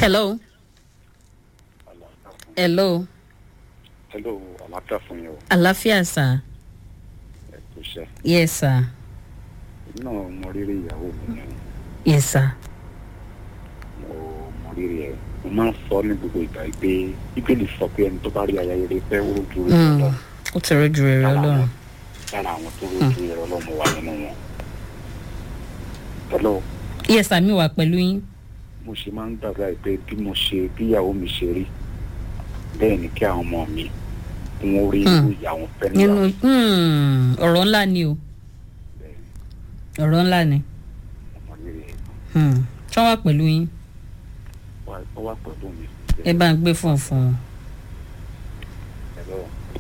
hello hello hello àlàáfíà fún yín o àlàáfíà sà ẹ kú iṣẹ́ yes sir èmi náà mọ rírì ìyàwó mi ni yes sir mo mọ rírì ẹ mo máa ń sọ ní gbogbo ìgbà yìí pé bíbélì sọ pé ẹni tó bá rí aya rere fẹ́ ó rojú rẹ̀ Mm, lọ ó ti rọ́jú rere ọlọ́run lára àwọn tó rojú rẹ̀ ọlọ́mọ wà nínú wọn. hello yes sir mi wà pẹ̀lú yín mo ṣe máa ń gbàgbá yìí pé bí mo ṣe bí ìyàwó mi ṣe rí bẹ́ẹ̀ ni kí àwọn ọmọ mi kí wọ́n rí irú ìyá wọn fẹ́ nínú níyàwó hmm, ọ̀rọ̀ ńlá ni o ọ̀rọ̀ ńlá ni mọ rírì ẹ hmm. tí wọ́n wà pẹ̀lú yín wá ó wá pẹ̀lú mi. ẹ bá ń gbé fún fún wọn. hello.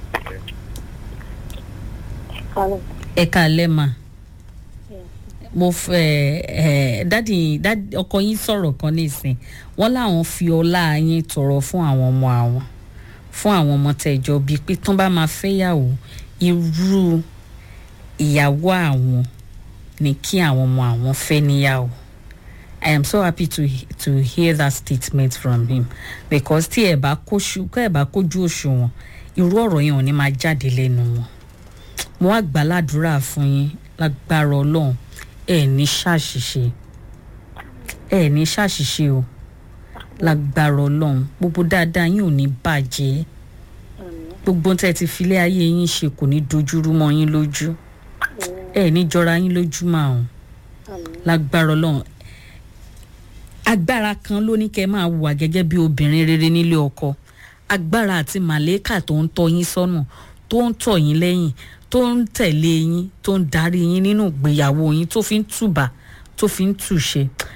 Hello. ẹ káalẹ́ mà mo fẹ́ ẹ dádì dádì ọkọ yín sọ̀rọ̀ kan nísìn wọ́n láwọn fi ọlá yín tọrọ fún àwọn ọmọ àwọn fún àwọn ọmọ tẹ̀jọ́ bíi pé tán bá máa fẹ́yàwó irú ìyàwó àwọn ni kí àwọn ọmọ àwọn fẹ́ níyàwó I am so happy to to hear that statement from him because tí ẹ bá kóṣù kẹ́ ẹ bá kójú òṣùwọ̀n irú ọ̀rọ̀ yẹn ò ní máa jáde lẹ́nu wọn mo wá gbà ládùúrà fún yín lágbára ọlọ́run ẹ ní ṣàṣìṣe ẹ ní ṣàṣìṣe o lágbára ọlọ́run gbogbo dáadáa yín ò ní bàjẹ́ gbogbo tẹ́ ẹ ti filé ayé yín ṣe kò ní dojúrú mọ́ yín lójú ẹ ní jọra yín lójú máa hàn lágbára ọlọ́run agbára kan ló ní kẹ́ máa hùwà gẹ́gẹ́ bí obìnrin rere nílé ọkọ agbára àti màlẹ́kà tó ń tọ́ yín sọ́nà tó ń tọ̀ yín lẹ́yìn tó ń tẹ̀lé yín tó ń darí yín nínú ìgbéyàwó yín tó fi ń tùbà tó fi ń tùṣe